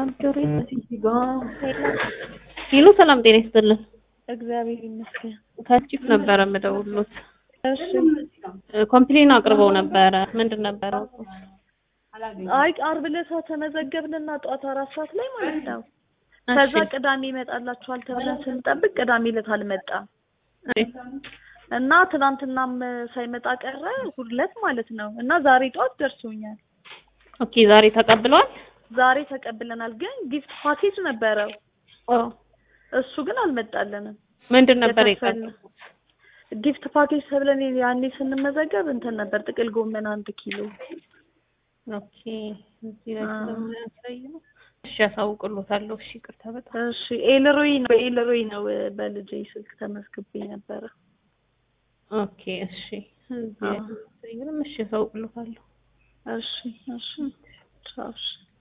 ጆሮ ሂሉ ሰላም ጤና ይስጥልን። እግዚአብሔር ይመስገን። ከቺፍ ነበረ የምደውሉት። እሺ። ኮምፕሌን አቅርበው ነበረ። ምንድን ነበረ? አይ ዓርብ ዕለት ተመዘገብንና ጠዋት አራት ሰዓት ላይ ማለት ነው። ከዛ ቅዳሜ ይመጣላችኋል ተብለን ስንጠብቅ ቅዳሜ ዕለት አልመጣም እና ትናንትናም ሳይመጣ ቀረ እሑድ ዕለት ማለት ነው። እና ዛሬ ጠዋት ደርሶኛል። ኦኬ ዛሬ ተቀብለዋል። ዛሬ ተቀብለናል፣ ግን ጊፍት ፓኬጅ ነበረው ኦ እሱ ግን አልመጣልንም። ምንድን ነበር የከፈልን ጊፍት ፓኬጅ ተብለን ያኔ ስንመዘገብ እንትን ነበር ጥቅል ጎመን አንድ ኪሎ። ኦኬ እዚህ ላይ ስለማያሳይ ነው። እሺ ያሳውቅሎታለሁ። እሺ ይቅርታ በጣም እሺ ኤልሮይ ነው ኤልሮይ ነው በልጄ ስልክ ተመዝግቤ ነበረ። ኦኬ እሺ እዚህ ላይ ስለማያሳይ ነው። እሺ ያሳውቅሎታለሁ። እሺ እሺ ቻው እሺ